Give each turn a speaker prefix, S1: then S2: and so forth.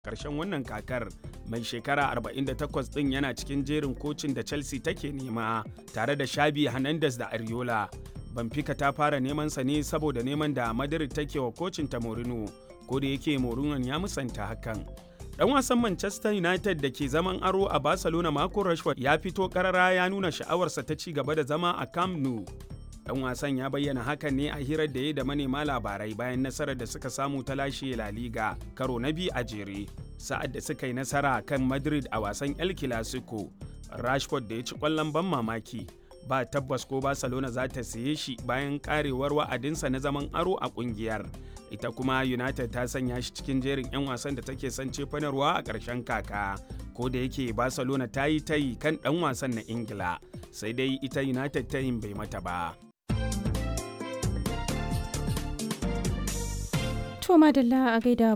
S1: karshen wannan kakar mai shekara 48 din yana cikin jerin kocin da chelsea take nema tare da shabi hernandez da ariola Benfica ta fara neman sa ne saboda neman da Madrid take wa kocin ta Mourinho ko da yake Mourinho ya musanta hakan. Dan wasan Manchester United da ke zaman aro a Barcelona Marco Rashford ya fito karara ya nuna sha'awarsa ta ci gaba da zama a Camp Nou. Dan wasan ya bayyana hakan ne a hirar da ya da manema labarai bayan nasarar da suka samu ta lashe La Liga karo na biyu a jere. Sa'ad da suka yi nasara kan Madrid a wasan El Clasico, Rashford da ya ci kwallon ban mamaki ba tabbas ko barcelona za ta siye shi bayan karewar wa'adinsa na zaman aro a kungiyar ita kuma united ta sanya shi cikin jerin 'yan wasan da take son cefanarwa a ƙarshen kaka ko da yake barcelona ta yi tayi kan ɗan wasan na ingila sai dai ita united tayin bai mata ba
S2: to madalla a gaida